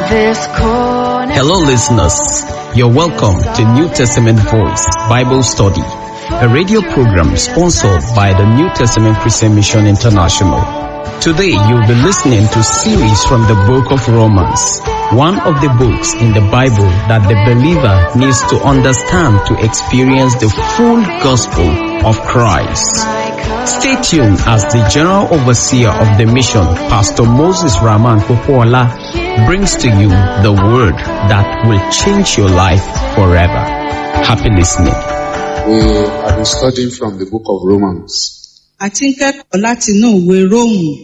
this corner. Hello, listeners. You're welcome to New Testament Voice Bible Study, a radio program sponsored by the New Testament Christian Mission International. Today, you'll be listening to series from the book of Romans, one of the books in the Bible that the believer needs to understand to experience the full gospel of Christ. Stay tuned as the General Overseer of the mission, Pastor Moses Rahman Popola, brings to you the word that will change your life forever. Happy listening. We have been studying from the book of Romans, a ti ń kẹ́kọ̀ọ́ láti inú ìwé róòmù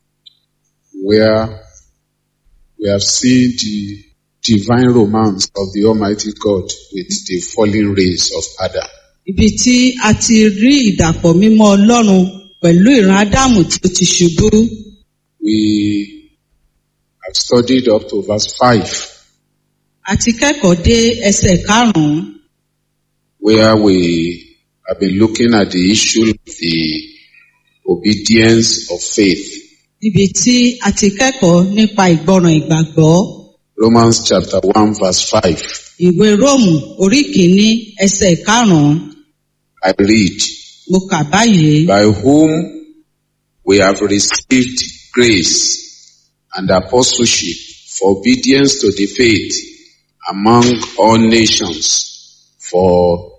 where we have seen the divine romance of the Almighty God with the fallen race of Adam. ibi tí a ti rí ìdàpọ̀ mímọ́ ọlọ́run pẹ̀lú ìran ádámù tí ó ti ṣubú We have studied up to verse 5, a ti kẹ́kọ̀ọ́ dé ẹsẹ̀ karùn-ún where we have been looking at the issue of the obedience of faith. níbi tí a ti kẹ́kọ̀ọ́ nípa ìgbọràn ìgbàgbọ́ Romans chapter 1 verse 5. ìwé róòmù orí kìíní ẹsẹ̀ karùn-ún I read, mo kà báyìí by whom we have received grace and apostleship for obedience to the faith among all nations for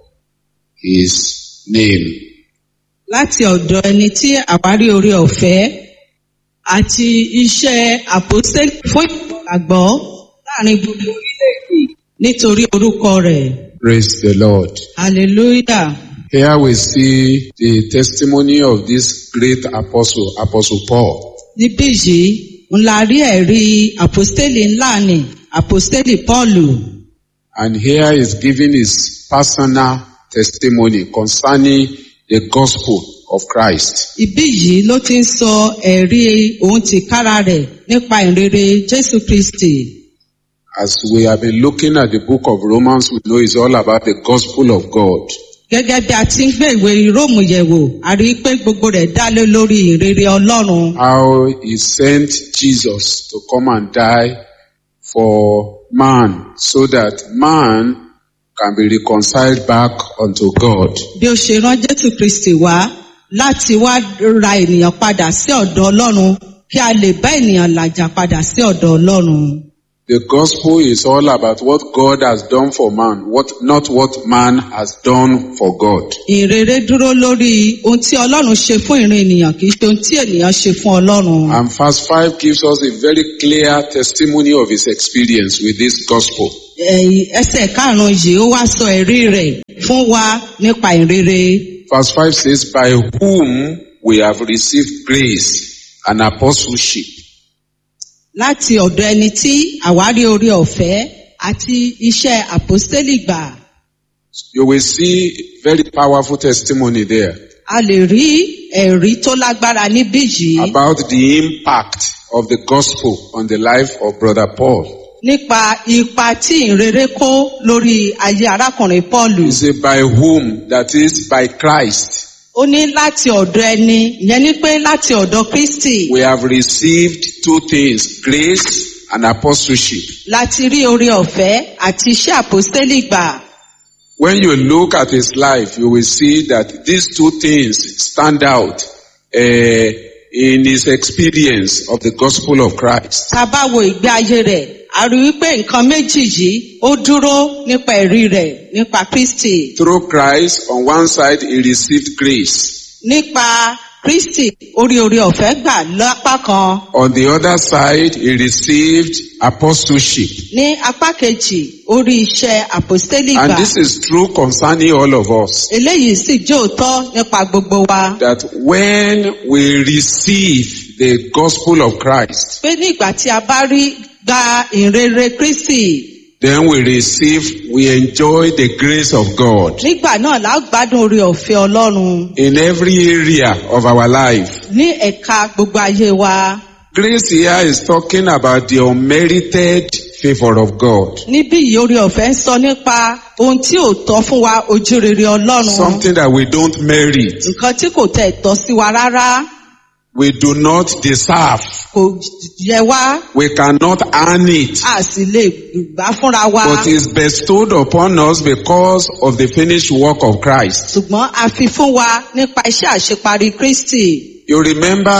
his name. láti ọ̀dọ̀ ẹni tí àwárí orí ọ̀fẹ́ àti iṣẹ́ àpòstélì fún ìgbàgbọ́ láàrin gbogbo orílẹ̀-èdè nítorí orúkọ rẹ̀ Praise the Lord. hallelujah. Here we see the testimony of this great apostle, Apostle Paul. níbí yìí ń la rí ẹ̀rí àpòstélì ńlá ni àpòstélì pọ́ọ̀lù And here is giving his personal testimony concerning the gospel of Christ. ibí yìí ló ti ń sọ ẹ̀rí òun ti kára rẹ̀ nípa ìrere jésù kristi As we have been looking at the book of Romans, we know it's all about the gospel of God. gẹ́gẹ́ bí a ti ń gbé ìwé róòmù yẹ̀wò a rí i pé gbogbo rẹ̀ dá lé lórí ìrere ọlọ́run How he sent Jesus to come and die for man so that man can be reconciled back unto God. bí ó ṣe rán jésù kristi wá láti wá ra ènìyàn padà sí ọ̀dọ̀ ọlọ́run kí a lè bá ènìyàn làjà padà sí ọ̀dọ̀ ọlọ́run. The gospel is all about what God has done for man, what, not what man has done for God. ìrere dúró lórí ohun tí ọlọ́run ṣe fún ìran ènìyàn kì í ṣe ohun tí ènìyàn ṣe fún ọlọ́run. And verse 5 gives us a very clear testimony of his experience with this gospel. Ẹ̀yìn ẹsẹ̀ karùn-ún yìí ó wá sọ ẹ̀rí rẹ̀ fún wa nípa ìrere. Verse 5 says, By whom we have received grace and apostleship láti ọ̀dọ̀ ẹni tí àwárí orí ọ̀fẹ́ àti iṣẹ́ àpòstélì gbà. You will see very powerful testimony there a lè rí ẹ̀rí tó lágbára níbí yìí about the impact of the gospel on the life of Brother Paul. nípa ipa tí ìrere kó lórí ayé arákùnrin Pọ́ọ̀lù. He said, By whom? That is, by Christ. ó ní láti ọ̀dọ̀ ẹni ìyẹn ni pé láti ọ̀dọ̀ Kristi We have received two things grace and apostleship. láti rí orí ọ̀fẹ́ àti iṣẹ́ àpòstélì gbà. When you look at his life, you will see that these two things stand out uh, in his experience of the gospel of Christ. tá a bá wo ìgbé ayé rẹ̀ a rí wípé nǹkan méjì yìí ó dúró nípa ẹ̀rí rẹ̀ nípa Kristi. Through Christ, on one side, he received grace. nípa Kristi orí orí ọ̀fẹ́ gbà lápá kan On the other side, he received apostleship. ní apá kejì orí iṣẹ́ àpòstélì And gbà. this is true concerning all of us. eléyìí sì jẹ́ òótọ́ nípa gbogbo wa. That when we receive the gospel of Christ, pé ní ìgbà tí a bá rí gba ìrere Kristi then we receive, we enjoy the grace of God nígbà náà la ó gbádùn orí ọ̀fẹ́ Ọlọ́run in every area of our life. ní ẹ̀ka gbogbo ayé wa. Grace here is talking about the unmerited favor of God. níbí yìí orí ọ̀fẹ́ ń sọ nípa ohun tí ò tọ́ fún wa ojú rere Ọlọ́run Something that we don't merit. nǹkan tí kò tẹ̀ tọ́ sí wa rárá we do not deserve. kò yẹ wá We cannot earn it. a sì lè gbà fúnra wa But is bestowed upon us because of the finished work of Christ. ṣùgbọ́n a fi fún wa nípa iṣẹ́ àṣeparí kristi You remember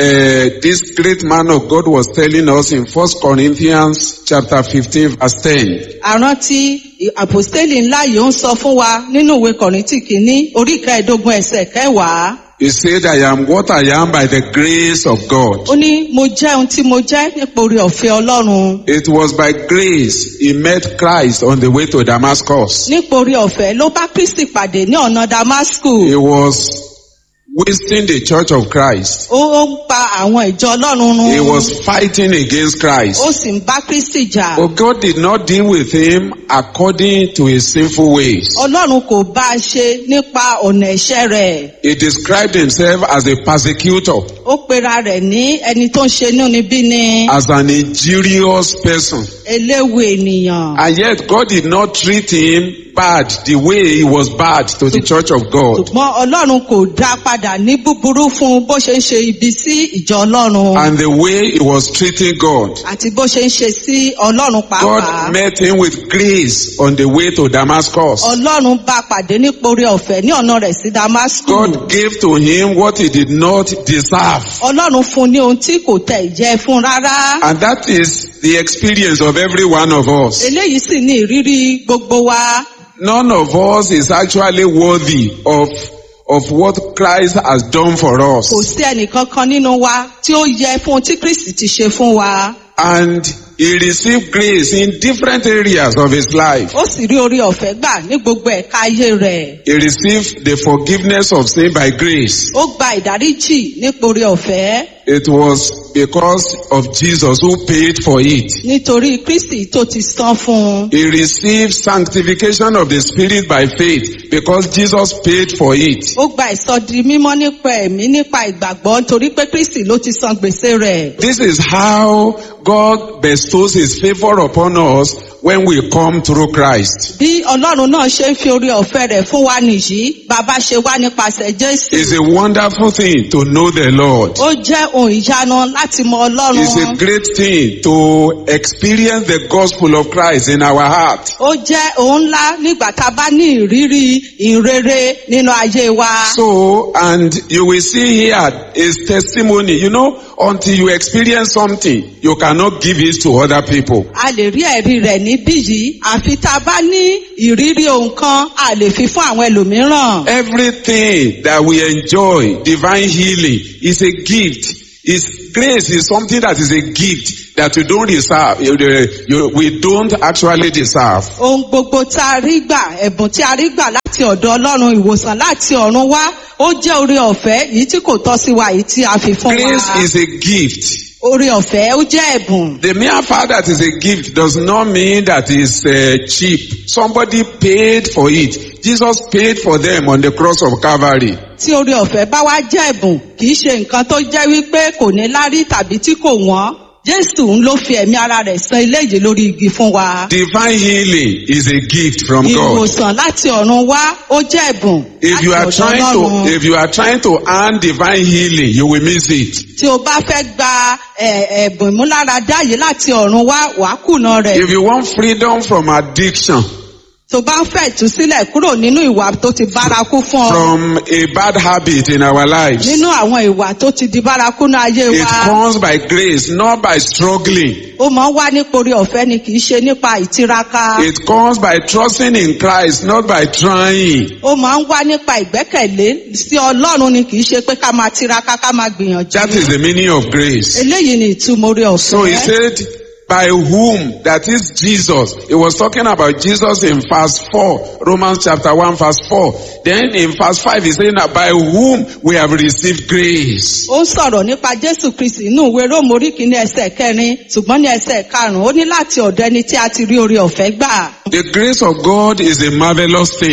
uh, this great man of God was telling us in 1 Corinthians chapter 15 verse 10. àrántí àpòstélì ńlá yìí ń sọ fún wa nínú ìwé kọ̀rìntì kìíní orí kẹẹ̀ẹ́dógún ẹsẹ̀ kẹwàá He said, I am what I am by the grace of God. ó ní mo jẹ́ ohun tí mo jẹ́ nípa orí ọ̀fẹ́ ọlọ́run It was by grace he met Christ on the way to Damascus. nípa orí ọ̀fẹ́ ló bá kristi pàdé ní ọ̀nà damasku He was wasting the church of Christ. ó ó ń pa àwọn ìjọ ọlọ́run run He was fighting against Christ. ó sì ń bá kristi jà But God did not deal with him according to his sinful ways. ọlọ́run kò bá a ṣe nípa ọ̀nà ẹ̀ṣẹ̀ rẹ̀ He described himself as a persecutor, ó pera rẹ̀ ní ẹni tó ń ṣe inúnibíni as an injurious person. eléwu ènìyàn And yet God did not treat him bad the way he was bad to the church of God. ṣùgbọ́n ọlọ́run kò dá padà ní búburú fún bó ṣe ń ṣe ibi sí ìjọ ọlọ́run And the way he was treating God. àti bó ṣe ń ṣe sí ọlọ́run pàápàá God met him with grace on the way to Damascus. ọlọ́run bá pàdé nípa orí ọ̀fẹ́ ní ọ̀nà rẹ̀ sí damascus God gave to him what he did not deserve. ọlọ́run fún ní ohun tí kò tẹ̀ ìjẹ́ fún rárá And that is the experience of every one of us. eléyìí sì ní ìrírí gbogbo wa None of us is actually worthy of, of what Christ has done for us. kò sí ẹnìkankan nínú wa tí ó yẹ fún ohun tí kristi ti ṣe fún wa And he received grace in different areas of his life. ó sì rí orí ọ̀fẹ́ gbà ní gbogbo ẹ̀ka ayé rẹ̀ He received the forgiveness of sin by grace. ó gba ìdáríjì nípa orí ọ̀fẹ́ It was because of Jesus who paid for it. nítorí kristi tó ti san fún un He received sanctification of the Spirit by faith because Jesus paid for it. ó gba ìsọdi mímọ́ nípa ẹ̀mí nípa ìgbàgbọ́ nítorí pé kristi ló ti san gbèsè rẹ̀ This is how God bestows His favor upon us when we come through Christ. bí ọlọ́run náà ṣe ń fi orí ọ̀fẹ́ rẹ̀ fún wa nìyí bàbá ṣe wá nípasẹ̀ jésù It's a wonderful thing to know the Lord. ó jẹ́ ohun ìyanu láti mọ It's a ọlọ́run great thing to experience the gospel of Christ in our heart. ó jẹ́ ohun ńlá nígbà tá a bá ní ìrírí ìrere nínú ayé wa So, and you will see here is testimony. You know, until you experience something, you cannot give it to other people. a lè rí ẹ̀rí rẹ̀ níbí yìí àfi tá a bá ní ìrírí ohun kan a lè fi fún àwọn ẹlòmíràn. Everything that we enjoy, divine healing, is a gift. Is grace is something that is a gift that we don't deserve. You- you- We don't actually deserve. ohun gbogbo tá a rí gbà ẹ̀bùn tí a rí gbà láti ọ̀dọ̀ ọlọ́run ìwòsàn láti ọ̀run wá ó jẹ́ orí ọ̀fẹ́ yìí tí kò tọ́ sí wa yìí tí a fi fún Grace wa is a gift. orí ọ̀fẹ́ ó jẹ́ ẹ̀bùn The mere fact that it's a gift does not mean that it's uh, cheap. Somebody paid for it. Jesus paid for them on the cross of Calvary. tí orí ọ̀fẹ́ bá wá jẹ́ ẹ̀bùn kì í ṣe nǹkan tó jẹ́ wípé kò ní lárí tàbí tí kò wọ́n jésù ń ló fi ẹ̀mí ara rẹ̀ san eléyìí lórí igi fún wa Divine healing is a gift from God. ìwòsàn láti ọ̀run wá ó jẹ́ ẹ̀bùn If you are láti ọ̀dọ̀ trying ọlọ́run to, if you are trying to earn divine healing, you will miss it. tí o bá fẹ́ gba ẹ̀, ẹ̀bùn ìmúláradá yìí láti ọ̀run wá wàá kùnà rẹ̀ If you want freedom from addiction, tó bá ń fẹ́ ìtúsílẹ̀ kúrò nínú ìwà tó ti bárakú fún ọ from a bad habit in our lives, nínú àwọn ìwà tó ti di bárakú ní ayé it wa comes by grace, not by struggling. ó máa ń wá nípa orí ọ̀fẹ́ ni kì í ṣe nípa ìtiraka It comes by trusting in Christ, not by trying. ó máa ń wá nípa ìgbẹ́kẹ̀lé sí ọlọ́run ni kì í ṣe pé ká máa tiraka ká máa gbìyànjú That is the meaning of grace. eléyìí ni ìtumọ̀ orí So he ọ̀fẹ́ said, by whom, that is Jesus. He was talking about Jesus in verse 4, Romans chapter 1 verse 4. Then in verse 5 he's saying that by whom we have received grace. ó ń sọ̀rọ̀ nípa jésù kristi inú ìwé róòmù orí kìíní ẹsẹ̀ kẹrin ṣùgbọ́n ní ẹsẹ̀ karùn-ún ó ní láti ọ̀dọ̀ ẹni tí a ti rí orí ọ̀fẹ́ gbà The grace of God is a marvelous thing.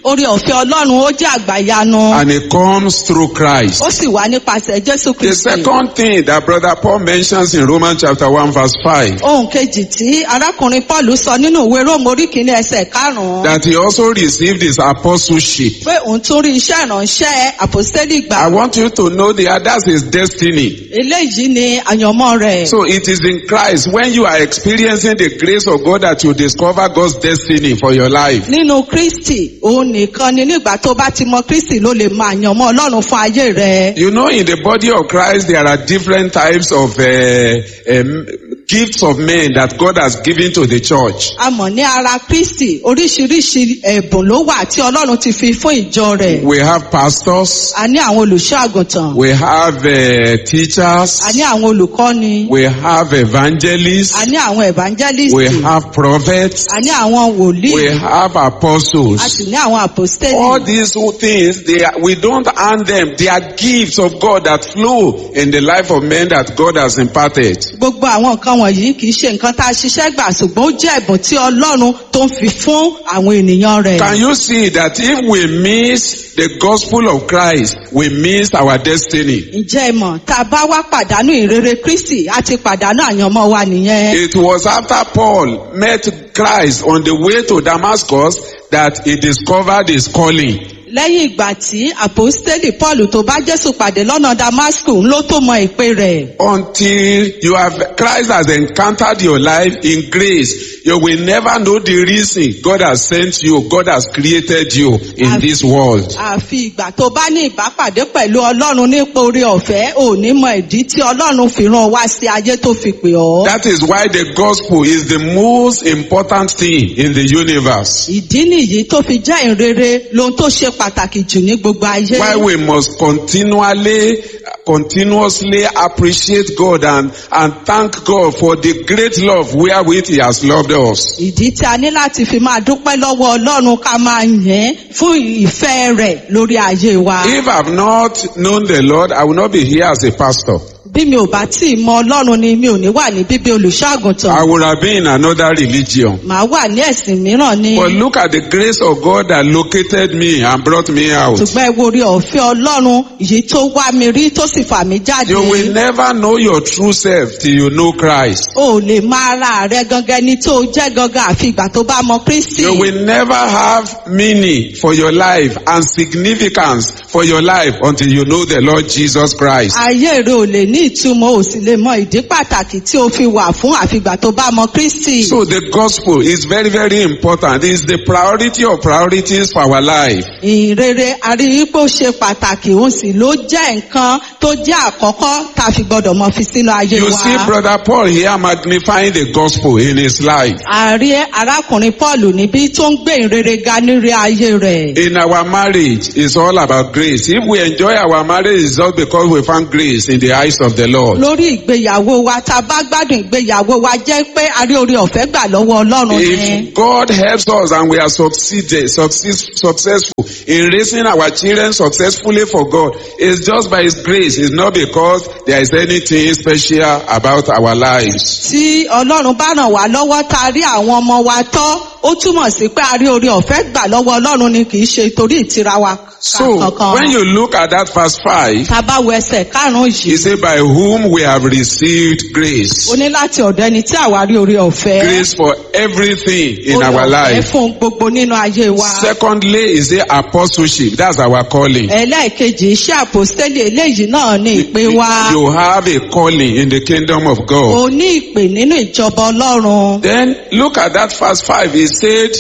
orí ọ̀fẹ́ ọlọ́run ó jẹ́ àgbàyanu and it comes through Christ. ó sì wá nípasẹ̀ jésù The kristi. second thing that brother Paul mentions in Romans chapter 1 verse 5 ohun kejì tí arákùnrin paul sọ nínú ìwé róòmù orí kìíní ẹsẹ̀ karùn-ún that he also received his apostleship. pé òun tún rí iṣẹ́ ìránṣẹ́ àpòstélì gbà. I want you to know that that's his destiny. eléyìí ni àyànmọ́ rẹ̀. So it is in Christ when you are experiencing the grace of God that you discover God's destiny for your life. nínú kristi òun nìkan ni nígbà tó bá ti mọ kristi ló lè mọ àyànmọ́ ọlọ́run fún ayé rẹ̀. You know, in the body of Christ, there are different types of uh, um, gifts of men that God has given to the church. a mọ̀ ní ara kristi oríṣiríṣi ẹ̀bùn ló wà tí ọlọ́run ti fi fún ìjọ rẹ̀. We have pastors, a ní àwọn olùṣọ́ àgùntàn. we have uh, teachers, a ní àwọn olùkọ́ni. we have evangelists, a ní àwọn evangelist. we have prophets, a ní àwọn wòlíì. we have a apostles. sì ní àwọn àpòstélì. All these things, they are, we don't earn them. They are gifts of God that flow in the life of men that God has imparted. gbogbo àwọn nǹkan wọ̀nyí kì í ṣe nǹkan tá a ṣiṣẹ́ gbà ṣùgbọ́n ó jẹ́ ẹ̀bùn tí ọlọ́run tó ń fi fún àwọn ènìyàn rẹ̀. Can you see that if we miss the gospel of Christ, we miss our destiny? ǹjẹ́ ẹ mọ̀ tá a bá wá pàdánù ìrere kristi a ti pàdánù àyànmọ́ wa nìyẹn. It was after Paul met Christ on the way to Damascus that he discovered his calling. lẹ́yìn ìgbà tí àpòstélì paul tó bá jésù pàdé lọ́nà damascus ló tó mọ ìpè rẹ̀. Until you have, Christ has encountered your life in grace, you will never know the reason God has sent you, God has created you in I've- this world. àfi ìgbà tó bá ní ìbápàdé pẹ̀lú ọlọ́run nípa orí ọ̀fẹ́ ò ní mọ ìdí tí ọlọ́run fi rán ọ wá sí ayé tó fi pè ọ́. That is why the gospel is the most important thing in the universe. ìdí nìyí tó fi jẹ́ ìrere lohun tó ṣe pàtàkì jù ní gbogbo ayé. Why we must continually, continuously appreciate God and, and thank God for the great love wherewith He has loved us. ìdí tí a ní láti fi máa dúpẹ́ lọ́wọ́ ọlọ́run ká máa yẹn fún ìfẹ́ rẹ̀ lórí ayé wa. If I've not known the Lord, I will not be here as a pastor. bí mi ò bá tí ì mọ ọlọ́run ni mi ò ní wà ní bíbí olùṣọ́àgùntàn. I would have been in another religion. màá wà ní ẹ̀sìn mìíràn ni. But look at the grace of God that located me and brought me out. ṣùgbọ́n ẹ wo orí ọ̀fẹ́ ọlọ́run yìí tó wá mi rí tó sì fà mí jáde. You will never know your true self till you know Christ. o ò lè máa ra rẹ gangan ní tó jẹ́ gangan àfi ìgbà tó bá mọ kristi. You will never have meaning for your life and significance for your life until you know the Lord Jesus Christ. ayé rẹ ò lè ní ìtumọ̀ ò sì lè mọ ìdí pàtàkì tí o fi wà fún àfìgbà tó bá mọ kristi. So the gospel is very, very important. It's the priority of priorities for our life. ìrere àríwípò ṣe pàtàkì òun sì ló jẹ́ nǹkan tó jẹ́ àkọ́kọ́ tá a fi gbọ́dọ̀ mọ fi sínú ayé You wa. see brother Paul here magnifying the gospel in his life. ààrẹ arákùnrin paul níbí tó ń gbé ìrere ga nírí ayé rẹ̀. In our marriage, it's all about grace. If we enjoy our marriage, it's just because we found grace in the eyes of the Lord. lórí ìgbéyàwó wa tá a bá gbádùn ìgbéyàwó wa jẹ́ pé a rí orí ọ̀fẹ́ gbà lọ́wọ́ ọlọ́run ni. If God helps us and we are succeeded, success, successful in raising our children successfully for God, it's just by His grace. It's not because there is anything special about our lives. tí ọlọ́run bá ràn wá lọ́wọ́ tá a rí àwọn ọmọ wa tọ́ ó túmọ̀ sí pé a rí orí ọ̀fẹ́ gbà lọ́wọ́ ọlọ́run ni kì í ṣe torí ìtira wa So kankan. when you look at that verse 5, tá a bá wo ẹsẹ̀ karùn-ún He yìí said, by whom we have received grace. ó ní láti ọ̀dọ̀ ẹni tí àwa rí orí ọ̀fẹ́. Grace for everything in Oore our ọ̀fẹ́ life. fún gbogbo nínú ayé wa. Secondly, is the apostleship. That's our calling. ẹlẹ́ẹ̀kejì iṣẹ́ àpòstélì eléyìí náà ní ìpè wa. You have a calling in the kingdom of God. o ní ìpè nínú ìjọba ọlọ́run. Then look at that verse 5. He said,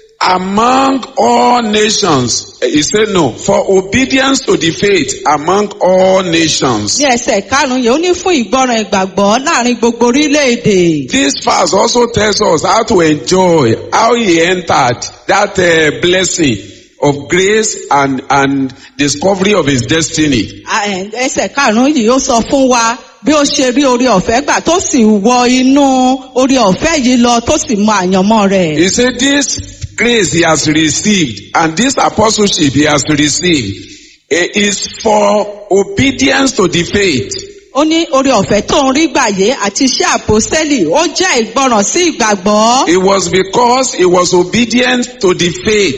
among all nations. He said no, for obedience to the faith among all nations. ní ẹsẹ̀ karùn-ún yìí ó ní fún ìgbọràn ìgbàgbọ́ láàrin gbogbo orílẹ̀-èdè. This verse also tells us how to enjoy, how he entered that uh, blessing of grace and, and discovery of his destiny. À, ẹ̀, ẹsẹ̀ karùn-ún yìí ó sọ fún wa bí ó ṣe rí orí ọ̀fẹ́ gbà tó sì wọ inú orí ọ̀fẹ́ yìí lọ tó sì mọ àyànmọ́ rẹ̀. He said this grace he has received and this apostleship he has received eh, is for obedience to the faith. ó ní orí ọ̀fẹ́ tó ń rí gbàyé àti iṣẹ́ àpòstélì ó jẹ́ ìgbọràn sí ìgbàgbọ́. It was because he was obedient to the faith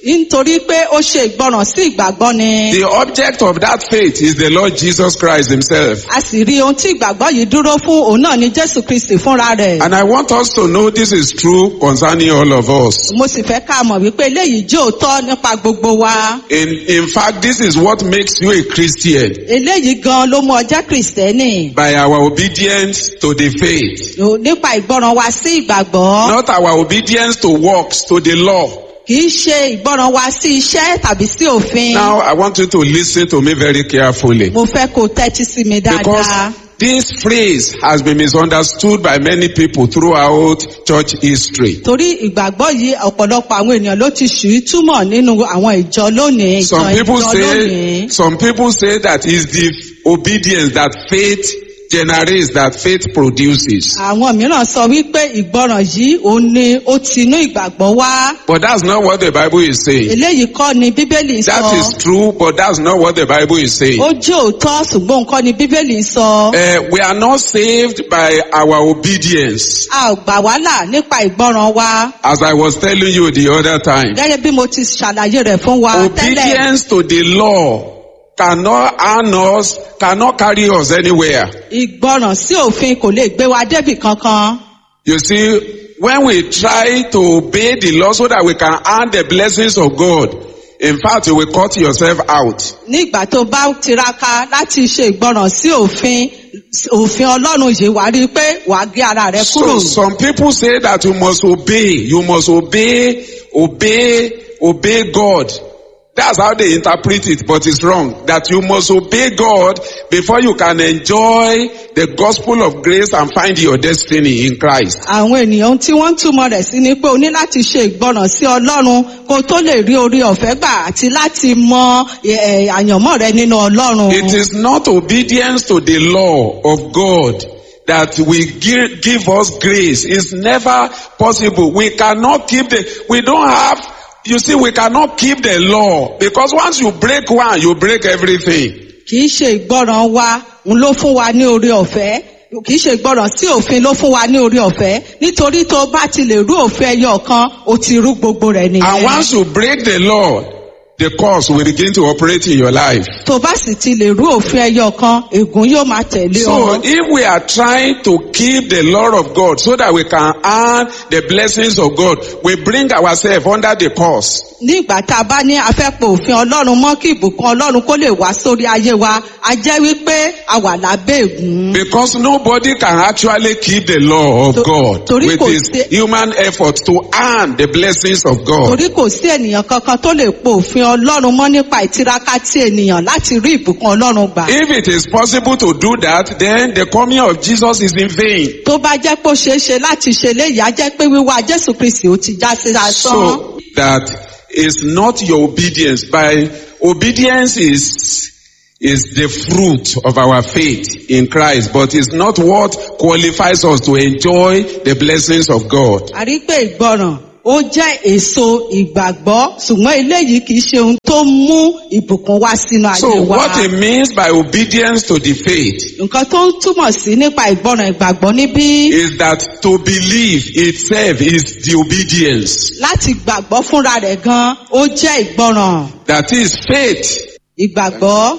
nítorí pé ó ṣe ìgbọràn sí ìgbàgbọ́ ni. The object of that faith is the Lord Jesus Christ himself. a sì rí ohun tí ìgbàgbọ́ yìí dúró fún òun náà ni jésù kristi fúnra rẹ̀. And I want us to know this is true concerning all of us. mo sì fẹ́ ká mọ̀ wípé eléyìí jẹ́ òótọ́ nípa gbogbo wa. In, in fact, this is what makes you a Christian eléyìí gan ló mú ọjọ́ kristẹni. by our obedience to the faith, O- nípa ìgbọràn wa sí ìgbàgbọ́. not our obedience to works, to the law. kì í ṣe ìgbọràn wa sí iṣẹ́ tàbí sí òfin. Now, I want you to listen to me very carefully mo fẹ́ kó o tẹ́tí sí mi dáadáa. because this phrase has been misunderstood by many people throughout church history. torí ìgbàgbọ́ yìí ọ̀pọ̀lọpọ̀ àwọn ènìyàn ló ti ṣù í túmọ̀ nínú àwọn ìjọ lónìí. Some ìtàn people ìjọ say, lónìí. some people say that is the obedience that faith generates, that faith produces. àwọn mìíràn sọ wípé ìgbọràn yìí òun ni ó ti inú ìgbàgbọ́ wá. But that's not what the Bible is saying. eléyìí kọ́ ni bíbélì That sọ. is true, but that's not what the Bible is saying. ó jẹ́ òótọ́ ṣùgbọ́n nǹkan ni bíbélì sọ. Uh, we are not saved by our obedience. a ò gbà wá là nípa ìgbọràn wa. As I was telling you the other time, gẹ́gẹ́ bí mo ti ṣàlàyé rẹ̀ fún wa tẹ́lẹ̀. obedience to the law cannot earn us, cannot carry us anywhere. ìgbọràn sí òfin kò lè gbé wa débì kankan. You see, when we try to obey the law so that we can earn the blessings of God, in fact, you will cut yourself out. nígbà tó bá tiraka láti ṣe ìgbọràn sí òfin òfin ọlọ́run yìí wàá rí i pé wàá gé ara rẹ kúrò. So some people say that you must obey, you must obey, obey, obey God. That's how they interpret it, but it's wrong. That you must obey God before you can enjoy the gospel of grace and find your destiny in Christ. àwọn ènìyàn tí wọ́n ń túmọ̀ rẹ̀ sí ni pé o ní láti ṣe ìgbọràn sí ọlọ́run kó o tó lè rí orí ọ̀fẹ́ gbà àti láti mọ ẹ̀, àyànmọ́ rẹ nínú ọlọ́run. It is not obedience to the law of God that will give, give us grace. It's never possible. We cannot keep the, we don't have, you see, we cannot keep the law because once you break one, you break everything. kì í ṣe ìgbọràn wa ń ló fún wa ní orí ọ̀fẹ́ kì í ṣe ìgbọràn sí òfin ló fún wa ní orí ọ̀fẹ́ nítorí tó o bá ti lè rú òfin ẹyọ kan o ti rú gbogbo rẹ̀ And nìyẹn. once you break the law, the curse will begin to operate in your life. tó o bá sì ti lè rú òfin ẹyọ kan ègún yóò máa tẹ̀lé So ọ. if we are trying to keep the law of God so that we can earn the blessings of God, we bring ourselves under the curse. ní ìgbà tá a bá ní afẹ́pọ̀ òfin ọlọ́run mọ́ kí ìbùkún ọlọ́run kó lè wá sórí ayé wa a jẹ́ wípé a wà lábẹ́ ègún. Because nobody can actually keep the law of To- God torí with kò his sí- human effort to earn the blessings of God. torí kò sí ènìyàn kankan tó lè po òfin ọlọ́run mọ́ nípa ìtiraka tí ènìyàn láti rí ìbùkún ọlọ́run gbà. If it is possible to do that, then the coming of Jesus is in vain. tó bá jẹ́ pé ó ṣeé ṣe láti ṣe léyìí á jẹ́ pé wíwá jésù kristi ó ti já sí asán. So that is not your obedience. By obedience is is the fruit of our faith in Christ, but it's not what qualifies us to enjoy the blessings of God. a rí pé ìgbọràn ó jẹ́ èso ìgbàgbọ́ ṣùgbọ́n eléyìí kì í ṣe ohun tó mú ìbùkún wá sínú ayé So wa. what it means by obedience to the faith nǹkan tó ń túmọ̀ sí nípa ìgbọràn ìgbàgbọ́ níbí is that to believe itself is the obedience. láti gbàgbọ́ fúnra rẹ̀ gan ó jẹ́ ìgbọràn That is faith ìgbàgbọ́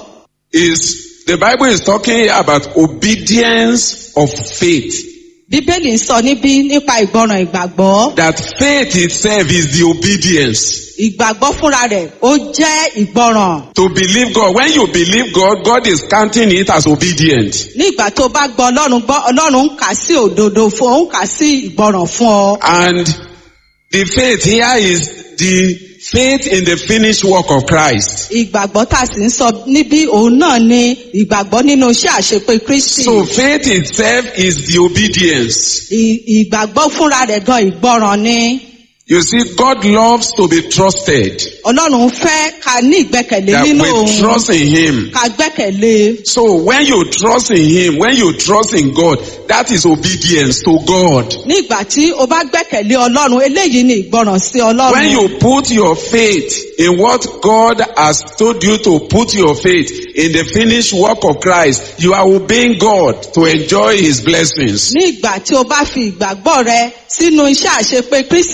is the Bible is talking here about obedience of faith. bíbélì ń sọ níbí nípa ìgbọràn ìgbàgbọ́ That faith itself is the obedience. ìgbàgbọ́ fúnra rẹ̀ ó jẹ́ ìgbọràn To believe God. When you believe God, God is counting it as obedient. ní ìgbà tó bá gbọ́ ọlọ́run gbọ́ ọlọ́run ń kà sí òdodo fún ọ ń kà sí ìgbọràn fún ọ And the faith here is the faith in the finished work of Christ. ìgbàgbọ́ tá a sì ń sọ níbí òun náà ni ìgbàgbọ́ nínú iṣẹ́ àṣepé kristi So faith itself is the obedience. Ì- ìgbàgbọ́ fúnra rẹ̀ gan ìgbọràn ni You see, God loves to be trusted. ọlọ́run fẹ́ ká ní ìgbẹ́kẹ̀lé That nínú we òun trust in Him. ká gbẹ́kẹ̀lé So when you trust in Him, when you trust in God, that is obedience to God. nígbà tí o bá gbẹ́kẹ̀lé ọlọ́run eléyìí ni ìgbọràn sí When ọlọ́run you put your faith in what God has told you to put your faith in the finished work of Christ, you are obeying God to enjoy His blessings. ní ìgbà tí o bá fi ìgbàgbọ́ rẹ sínú iṣẹ́ àṣepé kristi tó ti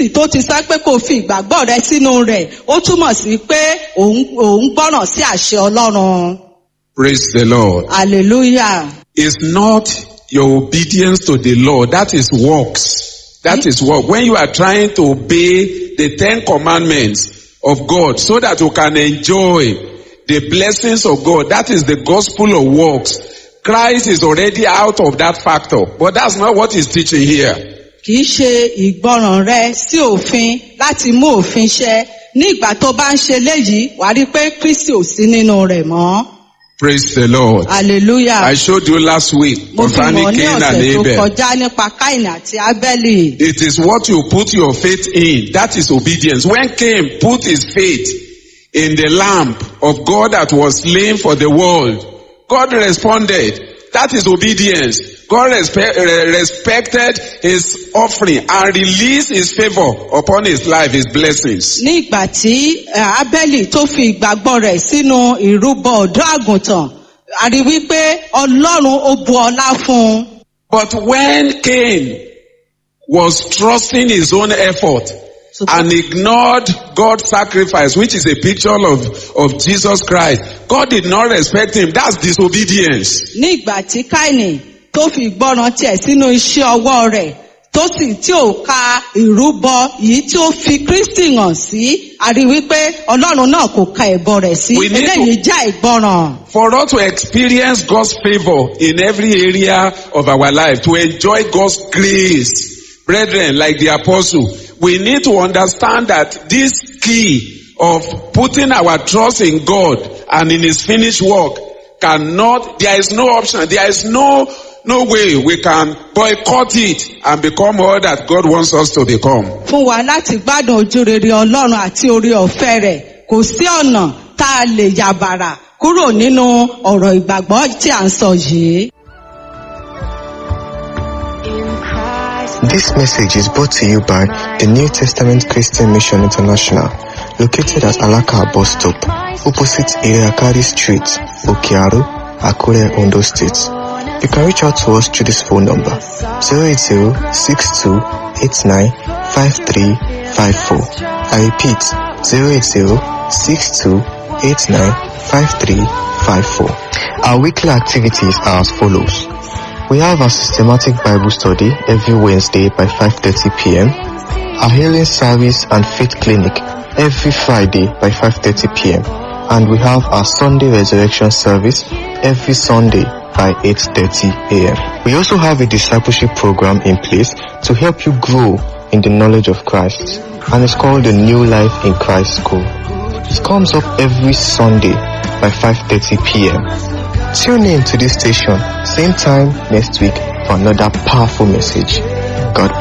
n sọ pé kò fi ìgbàgbọ́ rẹ sínú rẹ̀ ó túmọ̀ sí pé òun òun gbọ́ràn sí àṣẹ ọlọ́run Praise the Lord. hallelujah It's not your obedience to the law. That is works. That is work. When you are trying to obey the Ten Commandments of God so that you can enjoy the blessings of God, that is the gospel of works. Christ is already out of that factor. But that's not what he's teaching here. kì í ṣe ìgbọràn rẹ sí òfin láti mú òfin ṣẹ ní ìgbà tó bá ń ṣe léyìí wàá rí i pé kristi ò sí nínú rẹ̀ mọ́ Praise the Lord. hallelujah I showed you last week mo fi concerning mọ̀ ní Cain and ọ̀sẹ̀ tó Abel. kọjá nípa káìnì àti ábẹ́lì It is what you put your faith in. That is obedience. When Cain put his faith in the lamb of God that was slain for the world, God responded. That is obedience. God respe- re- respected his offering and released his favor upon his life, his blessings. ní ìgbà tí eh, ábẹ́lì tó fi ìgbàgbọ́ rẹ̀ sínú ìrúbọ ọ̀dọ́ àgùntàn a rí wípé ọlọ́run ó bu ọlá fún un But when Cain was trusting his own effort So- and ignored God's sacrifice, which is a picture of, of Jesus Christ, God did not respect him. That's disobedience. ní ìgbà tí káìnì tó fi ìgbọràn tiẹ̀ sínú iṣẹ́ ọwọ́ rẹ̀ tó sì tí ò ka ìrúbọ yìí tí ó fi kristi hàn sí a rí wípé ọlọ́run náà kò ka ẹ̀bọ rẹ̀ sí We need to- eléyìí já ìgbọràn. For us to experience God's favor in every area of our life, to enjoy God's grace, brethren, like the apostle, we need to understand that this key of putting our trust in God and in His finished work cannot, there is no option, there is no, no way we can boycott it and become all that God wants us to become. fún wa láti gbádùn ojú rere ọlọ́run àti orí ọ̀fẹ́ rẹ̀ kò sí ọ̀nà tá a lè yàbàrà kúrò nínú ọ̀rọ̀ ìgbàgbọ́ tí à ń sọ yìí. This message is brought to you by the New Testament Christian Mission International, located at Alaka bus stop, opposite Iriakari Street, Okiaru, Akure, Ondo State. You can reach out to us through this phone number 080-6289-5354. I repeat 080-6289-5354. Our weekly activities are as follows. We have a systematic Bible study every Wednesday by 5.30 p.m. Our healing service and faith clinic every Friday by 5.30 p.m. And we have our Sunday resurrection service every Sunday by 8.30 a.m. We also have a discipleship program in place to help you grow in the knowledge of Christ. And it's called the New Life in Christ School. It comes up every Sunday by 5.30 p.m. Tune in to this station, same time next week for another powerful message. God bless.